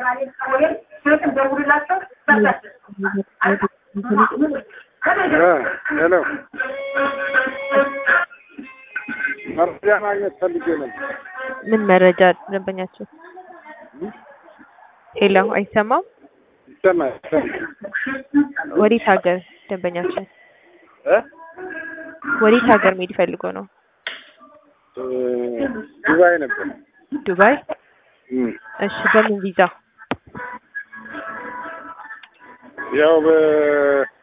ሄሎ መረጃ ማግኘት ፈልጌ ነበር። ምን መረጃ ደንበኛቸው? ሄሎ አይሰማም? ይሰማል ይሰማል ወዴት ሀገር ደንበኛቸው? እ ወዴት ሀገር መሄድ ፈልጎ ነው? እ ዱባይ ነበር። ዱባይ? እም እሺ በምን ቪዛ? ያው በ